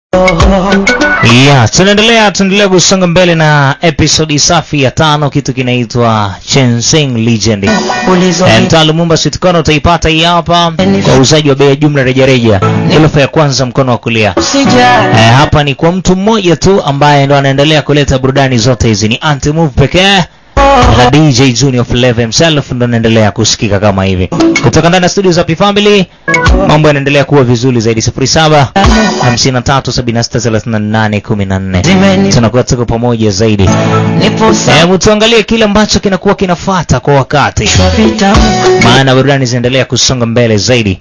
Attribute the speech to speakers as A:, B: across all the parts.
A: Yeah, tunaendelea tunaendelea kusonga mbele na episodi safi ya tano, kitu kinaitwa Chensing Legend. Eh, Mtaa Lumumba Sweet Corner utaipata hii hapa kwa uuzaji wa bei ya jumla rejareja, ghorofa ya kwanza mkono wa kulia. Eh, hapa ni kwa mtu mmoja tu ambaye ndo anaendelea kuleta burudani zote hizi, ni Anti Move pekee na DJ Junior Flavor himself ndo anaendelea kusikika kama hivi kutoka ndani ya studio za P Family. Mambo yanaendelea kuwa vizuri zaidi, 07 53 76 38 14 tunakuwa tuko pamoja zaidi. Hebu tuangalie kile ambacho kinakuwa kinafuata kwa wakati, maana burudani zinaendelea kusonga mbele zaidi,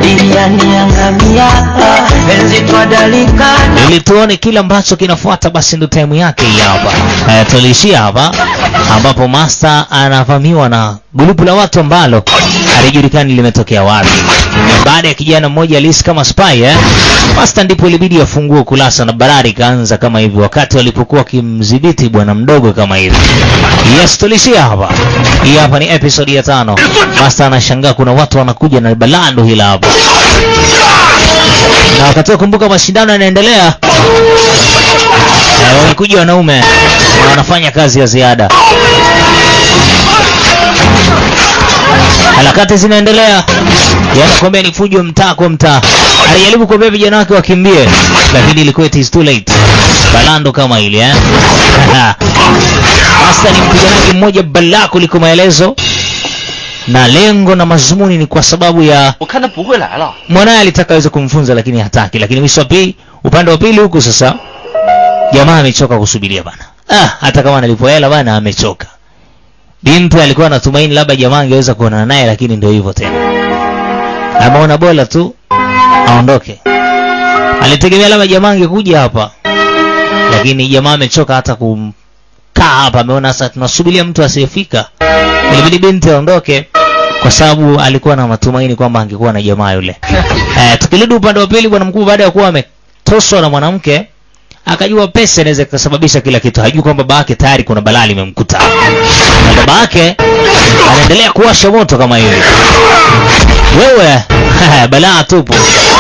A: ili tuone kile ambacho kinafuata. Basi ndo time yake hii hapa. Eh, tuliishia hapa ambapo Master anavamiwa na grupu la watu ambalo halijulikani limetokea wapi. Baada ya kijana mmoja alihisi kama spy eh, Master ndipo ilibidi afungue ukurasa na barari ikaanza kama hivi, wakati walipokuwa wakimdhibiti bwana mdogo kama hivi. Yes, tulishia hapa. Hii hapa ni episode ya tano. Master anashangaa kuna watu wanakuja na balando hila hapa, na wakati wa kumbuka mashindano yanaendelea. Eh, wamekuja wanaume na wanafanya kazi ya ziada. Harakati zinaendelea, yanakwambia ni fujo mtaa kwa mtaa. Alijaribu kuambia vijana wake wakimbie, lakini ilikuwa it is too late. Balando kama ile eh. Master ni mpiganaji mmoja balaa kuliko maelezo, na lengo na mazumuni ni kwa sababu ya
B: 我看他不会来了。
A: mwanaye alitaka aweze kumfunza lakini hataki. Lakini mwisho wa pili, upande wa pili huku sasa, jamaa amechoka kusubiria bana. Ah, hata kama analipwa hela bana, amechoka. Binti alikuwa anatumaini labda jamaa angeweza kuonana naye, lakini ndio hivyo tena, ameona bora tu aondoke. Alitegemea labda jamaa angekuja hapa, lakini jamaa amechoka hata kumkaa hapa. Ameona sasa tunasubiria mtu asiyefika, ilibidi binti aondoke kwa sababu alikuwa na matumaini kwamba angekuwa na jamaa yule. Eh, tukirudi upande wa pili, bwana mkuu baada ya kuwa ametoswa na mwanamke akajua pesa inaweza kusababisha kila kitu. Hajui kwamba baba yake tayari kuna balaa limemkuta, na baba yake anaendelea kuwasha moto kama hivi. Wewe balaa tupu,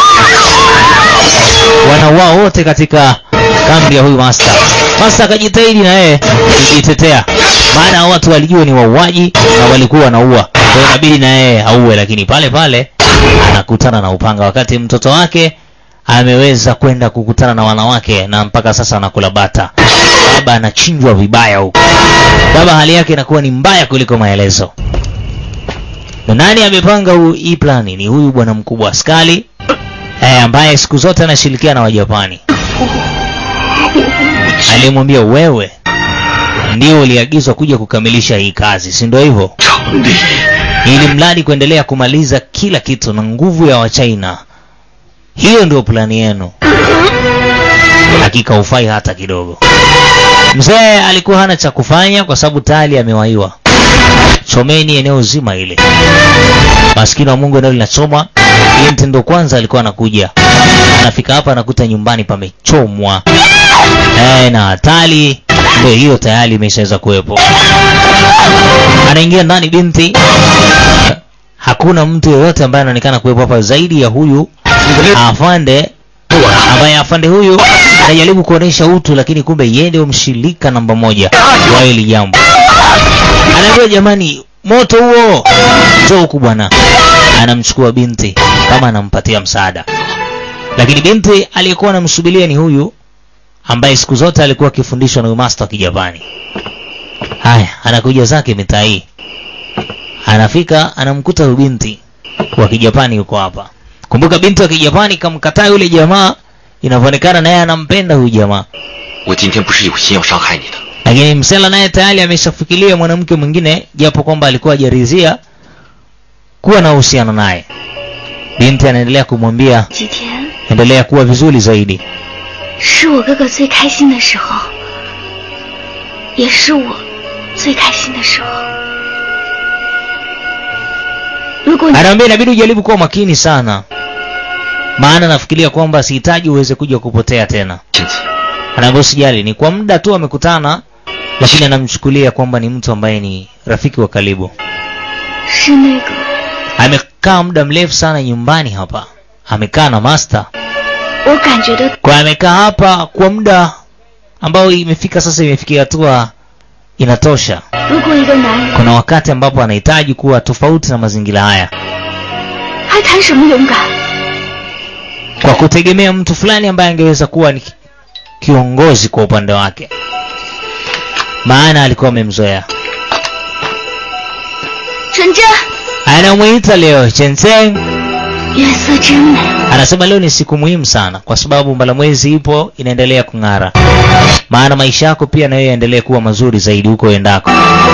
A: wanauao wote katika kambi ya huyu master. Master akajitahidi na yeye kujitetea, maana hao watu walijua ni wauaji na walikuwa wanaua, kwa hiyo inabidi na yeye auwe, lakini pale pale anakutana na upanga, wakati mtoto wake ameweza kwenda kukutana na wanawake na mpaka sasa anakula bata. Baba anachinjwa vibaya huko, baba hali yake inakuwa ni mbaya kuliko maelezo. Na nani amepanga huu hii plani? Ni huyu bwana mkubwa askari eh, ambaye siku zote anashirikiana na Wajapani. Alimwambia wewe ndio uliagizwa kuja kukamilisha hii kazi, si ndio hivyo? Ili mradi kuendelea kumaliza kila kitu na nguvu ya Wachina. Hiyo ndio plani yenu. Hakika ufai hata kidogo. Mzee alikuwa hana cha kufanya kwa sababu tayari amewaiwa. Chomeni eneo zima ile. Maskini wa Mungu eneo linachomwa. Binti ndo kwanza alikuwa anakuja. Anafika hapa anakuta nyumbani pamechomwa. Eh, na hatari ndio hiyo tayari imeshaweza kuwepo. Anaingia ndani binti. Hakuna mtu yeyote ambaye anaonekana kuwepo hapa zaidi ya huyu afande ambaye afande huyu anajaribu kuonesha utu, lakini kumbe yeye ndio mshirika namba moja wa hili jambo. Anaambia jamani, moto huo njoo huku bwana. Anamchukua binti kama anampatia msaada, lakini binti aliyekuwa anamsubiria ni huyu ambaye siku zote alikuwa akifundishwa na master wa Kijapani. Haya, anakuja zake mitaa hii, anafika anamkuta huyu binti wa Kijapani yuko hapa. Kumbuka binti wa Kijapani kamkataa yule jamaa, inavyoonekana naye anampenda huyu jamaa,
B: 我今天不是有心要伤害你的，
A: lakini msela naye tayari ameshafikiria mwanamke mwingine, japo kwamba alikuwa hajaridhia kuwa na uhusiano naye. Binti anaendelea kumwambia
C: 几天
A: endelea kuwa vizuri zaidi.
C: 是我哥哥最开心的时候，也是我最开心的时候。如果你
A: Anaambia inabidi ujaribu kuwa makini sana, maana nafikiria kwamba sihitaji uweze kuja kupotea tena.
B: 亲戚，
A: Anaambia usijali, ni kwa muda tu amekutana, lakini anamchukulia kwamba ni mtu ambaye ni rafiki wa karibu.
C: 是那个
A: Amekaa muda mrefu sana nyumbani hapa, amekaa na master
C: 我感觉得
A: kwa amekaa hapa kwa muda ambao imefika sasa imefikia hatua inatosha
C: 如果一个男人
A: kuna wakati ambapo anahitaji kuwa tofauti na mazingira haya
C: 还谈什么勇敢？
A: kwa kutegemea mtu fulani ambaye angeweza kuwa ni kiongozi kwa upande wake maana alikuwa amemzoea
C: 纯真，
A: anamwita leo Shenzhen
C: 月色真美，
A: anasema leo ni siku muhimu sana kwa sababu mbalamwezi ipo inaendelea kung'ara maana maisha yako pia nayo yaendelee kuwa mazuri zaidi huko endako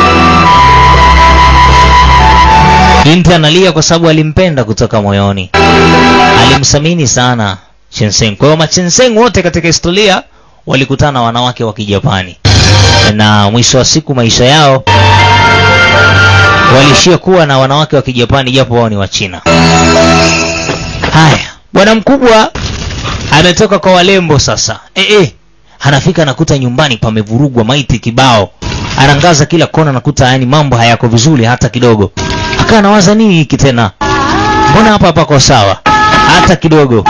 A: binti analia kwa sababu alimpenda kutoka moyoni alimthamini sana Shenzhen kwa hiyo machenseng wote katika historia walikutana na wanawake wa kijapani na mwisho wa siku maisha yao walishia kuwa na wanawake wa kijapani japo wao ni wa china haya bwana mkubwa ametoka kwa walembo sasa e, e, anafika anakuta nyumbani pamevurugwa maiti kibao anangaza kila kona nakuta yani mambo hayako vizuri hata kidogo akaa nawaza nini hiki tena mbona hapa hapako sawa hata kidogo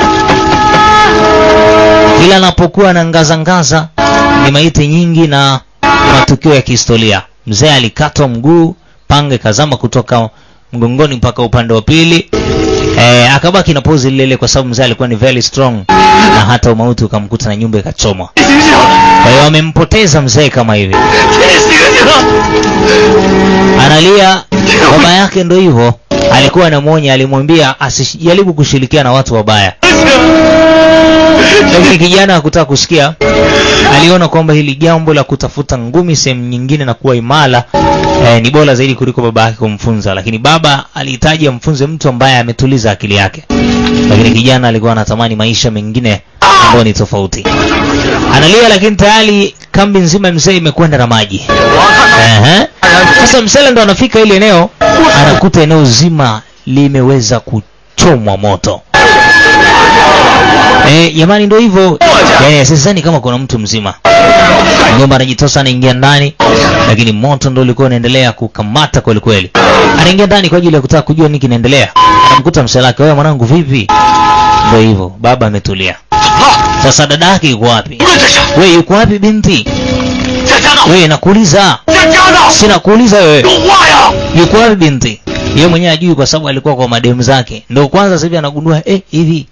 A: kila anapokuwa anangazangaza ni maiti nyingi na matukio ya kihistoria mzee alikatwa mguu panga ikazama kutoka mgongoni mpaka upande wa pili e, akabaki na pozi lile kwa sababu mzee alikuwa ni very strong na hata umauti ukamkuta na nyumba ikachomwa
B: 醒醒，
A: kwa hiyo wamempoteza mzee kama hivi
B: 你醒醒！
A: analia baba yake ndo hivyo alikuwa anamwonya alimwambia asijaribu kushirikiana na watu wabaya lakini kijana hakutaka kusikia aliona kwamba hili jambo la kutafuta ngumi sehemu nyingine na kuwa imara eh, ni bora zaidi kuliko baba yake kumfunza lakini baba alihitaji amfunze mtu ambaye ametuliza akili yake lakini kijana alikuwa anatamani maisha mengine ambayo ni tofauti analia lakini tayari kambi nzima ya mzee imekwenda na maji Ehe. sasa msele ndo anafika ile eneo anakuta eneo zima limeweza kuchomwa moto Eh, jamani ndo hivyo yani sidhani kama kuna mtu mzima mgomba anajitosa anaingia ndani lakini moto ndo ulikuwa unaendelea kukamata kweli kweli anaingia ndani kwa ajili ya kutaka kujua nini kinaendelea anamkuta mselake wewe mwanangu vipi ndo hivyo baba ametulia sasa dada yake yuko wapi
B: 无论这是
A: we yuko wapi binti
B: 在家呢，
A: we nakuuliza
B: 在家呢，
A: sina kuuliza wewe
B: 有话呀！
A: yuko wapi binti yeye mwenyewe ajui kwa sababu alikuwa kwa mademu zake ndo kwanza sasa hivi anagundua eh hivi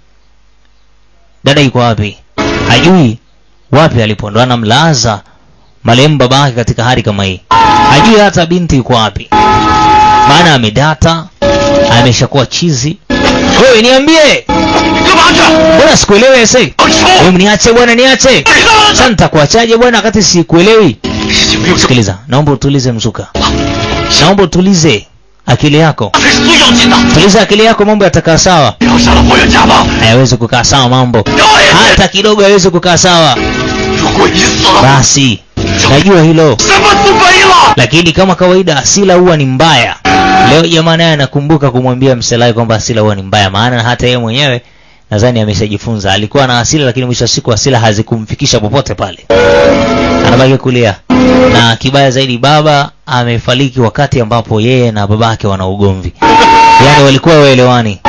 A: dada yuko wapi hajui wapi alipo ndo anamlaza marehemu baba yake katika hali kama hii hajui hata binti yuko wapi maana amedata ameshakuwa chizi wewe niambie
B: 干嘛去？
A: mbona sikuelewi ese
B: 我抽！
A: wewe niache bwana niache sasa nitakuachaje bwana wakati sikuelewi
B: 事情没有这么，
A: sikiliza naomba utulize mzuka naomba utulize akili yako
B: 这是最要紧的。
A: tuliza akili yako mambo yatakaa sawa
B: 不要杀了霍元甲吗？
A: hayawezi kukaa sawa mambo
B: 导演，
A: hata kidogo hayawezi kukaa sawa
B: 如果你死了，
A: basi najua hilo
B: 什么都没了。
A: lakini kama kawaida asila huwa ni mbaya leo jamaa naye anakumbuka kumwambia mselai kwamba asila huwa ni mbaya maana hata yeye mwenyewe nadhani ameshajifunza alikuwa na asila lakini mwisho wa siku asila hazikumfikisha popote pale anabaki kulia na kibaya zaidi baba amefariki wakati ambapo yeye na babake wana ugomvi yaani walikuwa waelewani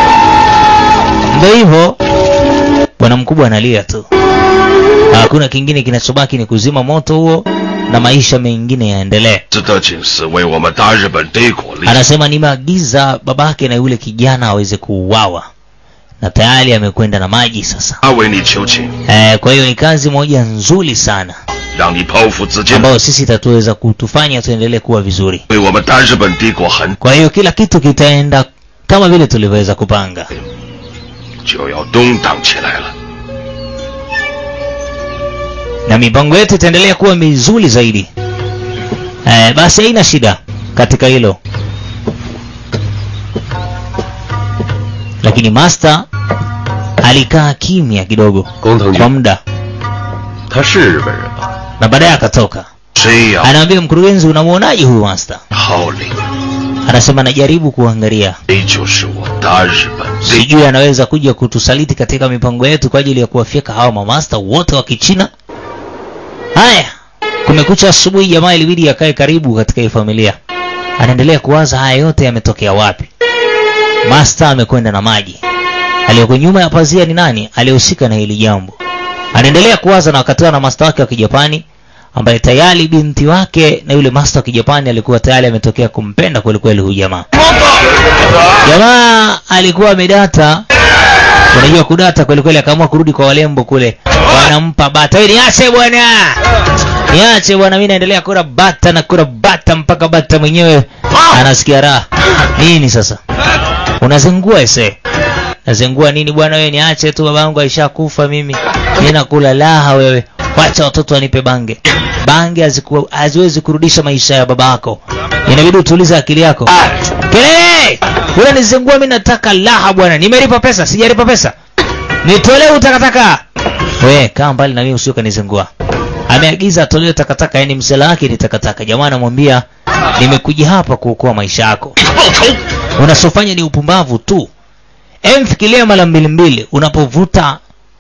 A: ndo hivyo bwana mkubwa analia tu hakuna kingine kinachobaki ni kuzima moto huo na maisha mengine yaendelee
D: 这的警司为我们大日本帝国立
A: anasema nimeagiza babake na yule kijana aweze kuuawa na tayari amekwenda na maji sasa
D: 他为你求情，
A: eh, kwa hiyo ni kazi moja nzuri sana
D: 让你剖腹自尽，
A: ambayo sisi itatuweza kutufanya tuendelee kuwa vizuri
D: 为我们大日本帝国很
A: kwa hiyo kila kitu kitaenda kama vile tulivyoweza kupanga
D: 就要动荡起来了。
A: na mipango yetu itaendelea kuwa mizuri zaidi eh, basi haina shida katika hilo lakini master alikaa kimya kidogo
D: 工藤
A: kwa
D: 君，
A: muda
D: 他是日本人吧？
A: na baadaye akatoka
D: 谁呀？
A: anaambia mkurugenzi unamwonaje huyu master
D: 号令，
A: anasema najaribu kuangalia
D: 这就是我大日本帝
A: sijui anaweza kuja kutusaliti katika mipango yetu kwa ajili ya kuwafyeka hawa mamasta wote wa kichina haya kumekucha asubuhi jamaa ilibidi akae karibu katika hii familia anaendelea kuwaza haya yote yametokea wapi masta amekwenda na maji aliyoko nyuma ya pazia ni nani aliyehusika na hili jambo anaendelea kuwaza na wakatiwa na masta wake wa kijapani ambaye tayari binti wake na yule masta wa kijapani alikuwa tayari ametokea kumpenda kwelikweli huyu jamaa jamaa alikuwa amedata unajua kudata kwelikweli akaamua kurudi kwa walembo kule wanampa bata "Wewe niache bwana niache bwana mi naendelea kula bata na kula bata mpaka bata mwenyewe anasikia raha nini sasa unazingua ese nazingua nini bwana wewe niache tu babangu aishakufa mimi mi nakula laha wewe wacha watoto wanipe bange bange haziku- haziwezi kurudisha maisha ya baba yako inabidi utulize akili yako kelele unanizingua mi nataka laha bwana nimelipa pesa sijalipa pesa nitolee utakataka we kaa mbali na mimi usio kanizingua ameagiza atolewe takataka yani msela wake ni takataka jamaa anamwambia nimekuja hapa kuokoa maisha yako
B: 报仇！
A: unachofanya ni upumbavu tu em fikiria mara mbili mbili unapovuta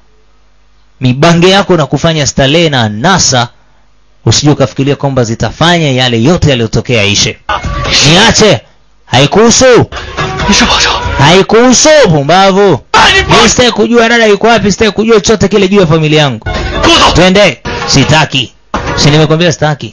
A: mibange yako na kufanya starehe na nasa usije ukafikiria kwamba zitafanya yale yote yaliyotokea ishe niache haikuhusu
B: 你是报仇！
A: haikuhusu pumbavu
B: 啊，你
A: mi sitaki kujua dada yuko wapi sitaki kujua chochote kile juu ya familia yangu
B: 给我走！
A: twende sitaki si nimekwambia sitaki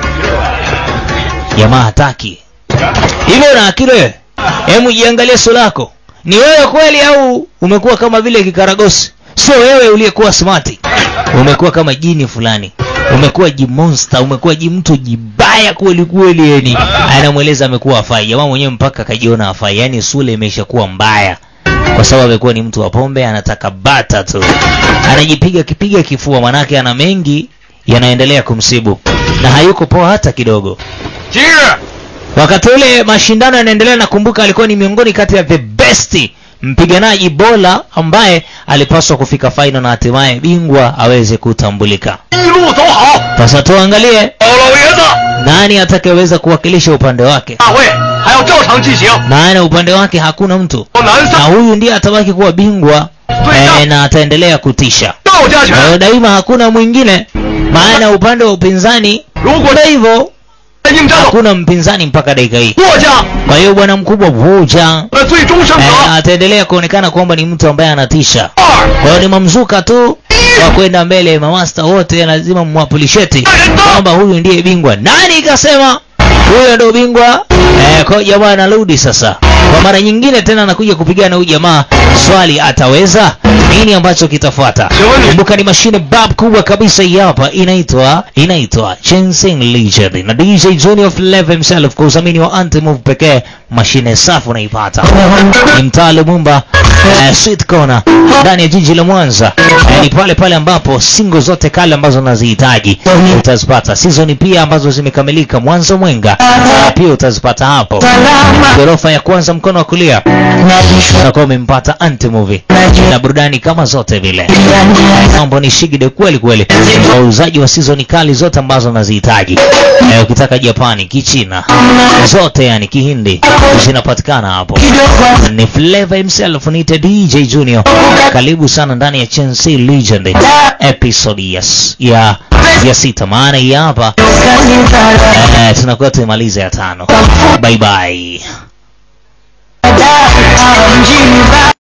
A: jamaa hataki hivyo una akili wewe hemu jiangalie sura lako ni wewe kweli au umekuwa kama vile kikaragosi sio wewe uliyekuwa smati umekuwa kama jini fulani umekuwa jimonster umekuwa jimtu jibaya kweli kweli yani anamweleza amekuwa afai jamaa mwenyewe mpaka akajiona afai yani sura imeshakuwa mbaya kwa sababu amekuwa ni mtu wa pombe anataka bata tu anajipiga kipiga kifua manake ana mengi yanaendelea kumsibu na hayuko poa hata kidogo
B: 今日
A: wakati ule mashindano yanaendelea nakumbuka alikuwa ni miongoni kati ya the best mpiganaji bora ambaye alipaswa kufika final na hatimaye bingwa aweze kutambulika
B: 一路走好，
A: sasa tuangalie
B: 老老爷子，
A: nani atakayeweza kuwakilisha upande wake
B: 大会还要照常进行。
A: maana upande wake hakuna mtu
B: 我南
A: na
B: 三
A: huyu ndiye atabaki kuwa bingwa eh, na ataendelea kutisha
B: 道家
A: kwa hiyo
B: 拳，
A: daima hakuna mwingine maana upande wa upinzani
B: 如果
A: kwa hivyo
B: 应战
A: hakuna mpinzani mpaka dakika hii
B: 霍家
A: kwa hiyo bwana mkubwa vuja
B: 的最终胜
A: eh,
B: 者
A: ataendelea kuonekana kwamba ni mtu ambaye anatisha
B: 二
A: kwa hiyo ni mamzuka tu wa kwenda mbele mamasta wote lazima mwapulisheti kwamba huyu ndiye bingwa nani ikasema huyo ndo bingwa eh, kwa hiyo jamaa anarudi sasa kwa mara nyingine tena anakuja kupigana huyu jamaa swali ataweza nini ambacho kitafuata kumbuka ni mashine bab kubwa kabisa hii hapa inaitwa inaitwa Chensing Legend na DJ Junior Flavor himself kwa udhamini wa Antimove pekee mashine safi unaipata ni mtaa Lumumba eh, Sweet Corner ndani ya jiji la Mwanza eh, ni pale pale ambapo singo zote kale ambazo unazihitaji utazipata season pia ambazo zimekamilika Mwanza Mwenga eh, pia utazipata hapo ghorofa ya kwanza mkono wa kulia utakuwa umempata Antimovie na burudani kama zote vile mambo ni shigide kweli kweli wauzaji wa season kali zote ambazo unazihitaji eh, ukitaka Japani Kichina zote yani Kihindi zinapatikana hapo ni Flavor himself niite DJ Junior karibu sana ndani ya Chelsea Legend episode yes ya ya sita maana hii hapa eh, tunakuwa tumemaliza ya tano bye bye